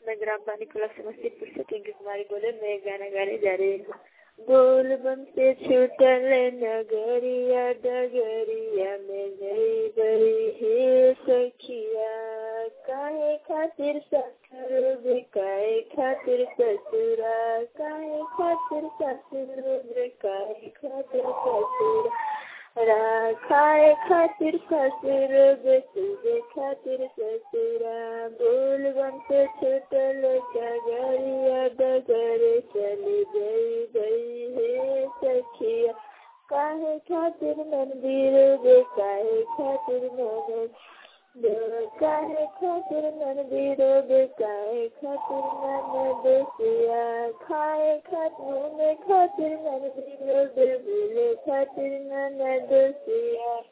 मैं ग्राम पानीकुला समस्तीपुर से टिंकी कुमारी बोले मैं गाना गाने जा रही हूँ बोल बम से छूटल नगरिया डगरिया में गई गई हे सखिया काहे खातिर ससुर काहे खातिर ससुरा काहे खातिर ससुर काहे खातिर ससुरा खाए खातिर ससुर बेसुरे खातिर ससुरा बोल बन से छूटल डगरिया डगर चली गई गई हे सखिया काहे खातिर मंदिर बे काहे खातिर मन काहे खातिर मंदिर बे काहे खातिर मन बेसिया खाए खातिर में खातिर मंदिर बे बोले खातिर मन दोसिया